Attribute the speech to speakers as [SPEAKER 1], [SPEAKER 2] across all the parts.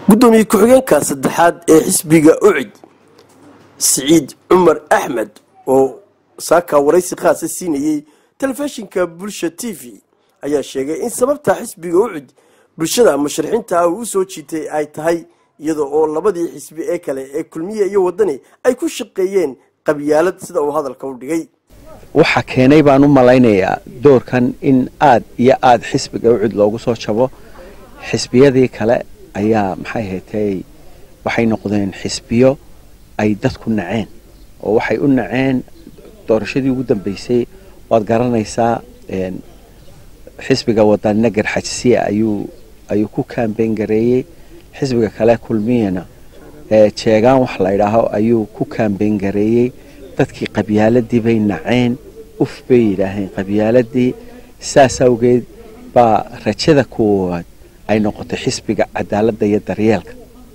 [SPEAKER 1] gudoomiye ku-xigeenka saddexaad ee xisbiga ucid siciid cumar axmed oo saaka waraysi khaasa siinayey telefishinka bulsha t v ayaa sheegay in sababta xisbiga ucid bulshada musharaxiinta ah uu u soo jiitay ay tahay iyada oo labadii xisbi ee kale ee kulmiye iyo wadani ay ku shaqeeyeen qabyaalad sida uu hadalka u dhigay
[SPEAKER 2] waxaa keenay baan u malaynayaa doorkan in aad iyo aad xisbiga ucud loogu soo jabo xisbiyadii kale ayaa maxay haytay waxay noqdeen xisbiyo ay dadku naceen oo waxay u naceen doorashadii ugu dambeysay waad garanaysaa xisbiga wadanina garxajsiya ayuu ayuu ku kaambeyn gareeyey xisbiga kale kulmiyana jeegaan wax la ydhaaho ayuu ku kaambeyn gareeyey dadkii qabyaaladii bay naceen uf bay yidhaaheen qabyaaladii saas awgeed baa rajada koowaad ay noqotay xisbiga cadaaladda iyo daryeelka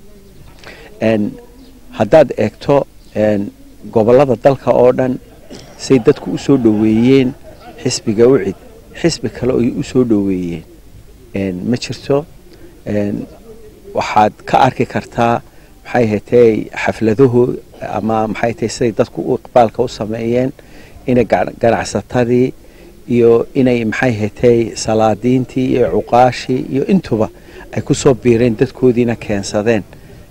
[SPEAKER 2] haddaad eegto gobollada dalka oo dhan say dadku u soo dhoweeyeen xisbiga ucid xisbi kale oy u soo dhoweeyeen ma jirto waxaad ka arki kartaa maxay hatay xafladaho ama maxay tahay siday dadku u iqbaalka u sameeyeen inay ganacsatadii iyo inay maxay hatay salaadiintii iyo cuqaashii iyo intuba ay ku soo biireen dadkoodiina keensadeen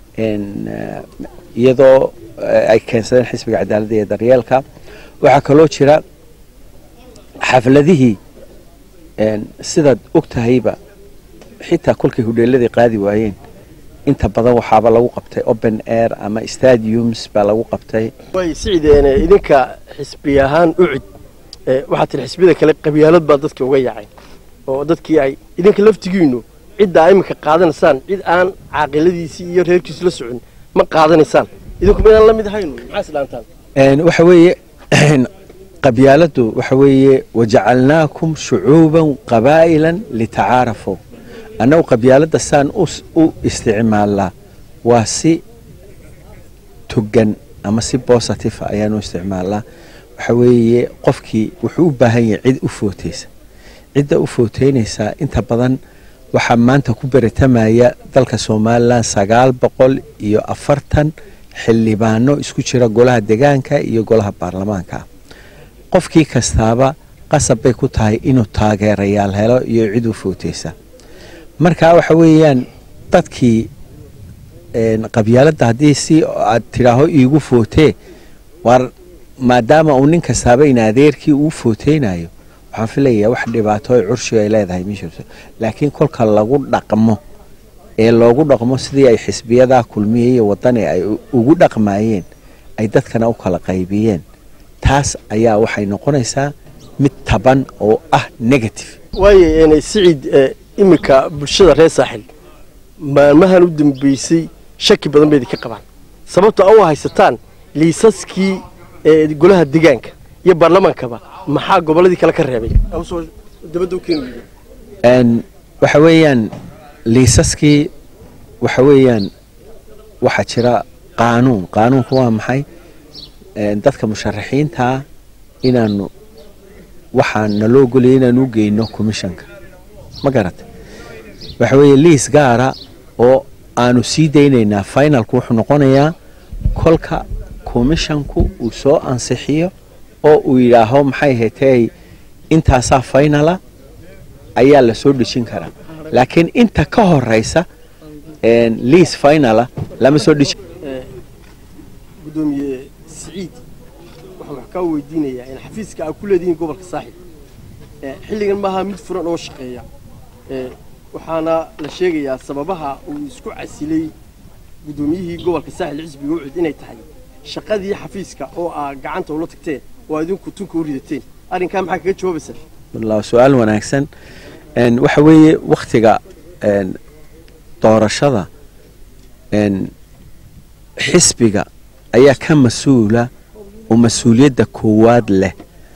[SPEAKER 2] iyadoo ay keensadeen xisbiga cadaaladda iyo daryeelka waxaa kaloo jira xafladihii sidaad og tahayba xitaa kolkay hudheeladii qaadi waayeen inta badan waxaaba lagu qabtay open air ama stadiums baa lagu qabtay
[SPEAKER 1] way siciideen idinka xisbi ahaan ucid waxaa tiri xisbiyada kale qabyaalad baa dadkii uga yaacay oo dadkii ay idinka laftigiinu ciddaa iminka qaadanaysaan cid aan caaqiladiisii iyo reerkiisu la socon ma qaadanaysaan idinku maydaan la mid ahayn maxaa isdhaantaan
[SPEAKER 2] waxa weeye qabyaaladdu waxa weeye wajacalnaakum shucuuban qabaa'ilan litacaarafuu annagu qabyaaladda saan u isticmaalnaa waa si togan ama si bositive ayaanu isticmaalnaa waxa weeye qofkii wuxuu u baahan yahay cid u footaysa cidda u footeynaysaa inta badan waxaa maanta ku beritamaya dalka somalilan sagaal boqol iyo afartan xildhibaano isku jira golaha degaanka iyo golaha baarlamaanka qofkii kastaaba qasab bay ku tahay inuu taageerayaal helo iyo cid u footaysa marka waxa weeyaan dadkii qabyaaladda haddii si aad tidhaaho iigu footee war maadaama uu nin kastaaba in adeerkii uu footeynayo waxaan filayaa wax dhibaato o curshiga ay leedahay ma jirto laakiin kolka lagu dhaqmo ee loogu dhaqmo sidii ay xisbiyadaa kulmiya iyo wadani ay ugu dhaqmayeen ay dadkana u kala qaybiyeen taas ayaa waxay noqonaysaa mid taban oo ah negative
[SPEAKER 1] waaye siciid iminka bulshada reer saaxil maalmahan u dambeysay shaki badan bay idinka qabaan sababta a u haysataan liisaskii golaha degaanka iyo baarlamaankaba maxaa gobolladii kale ka reebay
[SPEAKER 2] waxa weeyaan liisaskii waxa weeyaan waxaa jira qaanuun qaanuunku waa maxay dadka musharaxiintaa inaanu waxaa naloo golaya inaanu u geyno commissionka ma garata waxa weeye liis gaara oo aanu sii daynaynaa finalku wuxuu noqonayaa kolka commissionku uu soo ansixiyo oo uu yidhaaho maxay hatay intaasaa finala ayaa la soo dhejin karaa laakiin inta ka horeysa liis finala lama soo dhejin
[SPEAKER 1] gudoomiye siciid waxaan wax kaa weydiinayaa in xafiiska aad ku leedihiin gobolka saaxib xilligan maaha mid furan oo shaqeeya waxaana la sheegayaa sababaha uu isku casilay guddoomiyihii gobolka saaxil xisbiga ucud inay tahay shaqadii xafiiska oo aa gacanta ula tagteen oo aad idinku tunka u ridateen arrinkaa maxaa kaga jawaabaysaa
[SPEAKER 2] su-aal wanaagsan waxa weeye wakhtiga doorashada xisbiga ayaa ka mas-uula oo mas-uuliyadda koowaad leh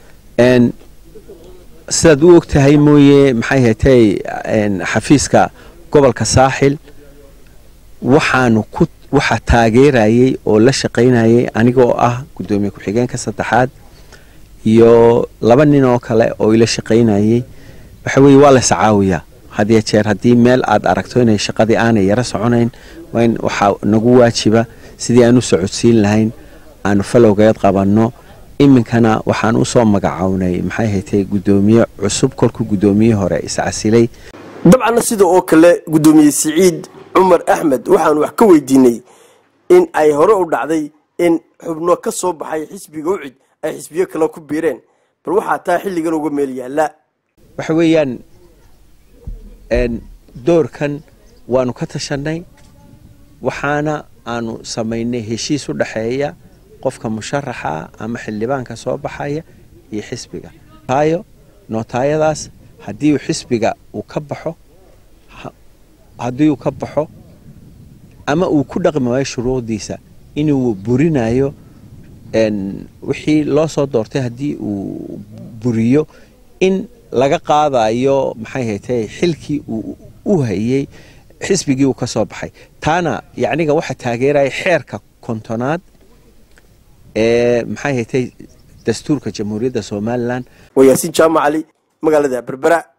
[SPEAKER 2] sidaad u og tahay mooye maxay hatay xafiiska gobolka saaxil waxaanu ku waxaa taageerayay oo la shaqaynayay aniga oo ah guddoomiye ku-xigeenka saddexaad iyo laba nin oo kale oo ila shaqaynayay waxa weeye waa la iscaawiyaa hadiyo jeer haddii meel aad aragto inay shaqadii aanay yaro soconayn waa in waxaa nagu waajiba sidii aan u socodsiin lahayn aanu falowgeed qabanno iminkana waxaan usoo magacownay maxay haytay guddoomiye cusub kolkuu guddoomiye hore iscasilay
[SPEAKER 1] dabcanna sida oo kale guddoomiye siciid cumar axmed waxaanu wax ka weydiinay in ay hore u dhacday in xubno ka soo baxay xisbiga ucid ay xisbiyo kale ku biireen bal waxaa taa xilligan uga meel yaalla
[SPEAKER 2] waxa weeyaan doorkan waanu ka tashanay waxaana aanu samaynay heshiis u dhexeeya qofka musharaxa ama xildhibaanka soo baxaya iyo xisbiga taayo nootaayadaas haddii uu xisbiga uu ka baxo haddii uu ka baxo ama uu ku dhaqmi waayo shuruucdiisa inuu burinayo wixii loo soo doortay haddii uu buriyo in laga qaadayo maxay haytay xilkii uu u hayey xisbigii uu ka soo baxay taana yacniga waxa taageeraya xeerka kontonaad ee maxay haytay dastuurka jamhuuriyadda somalilan
[SPEAKER 1] waa yaasiin jaamac cali magaalada berbera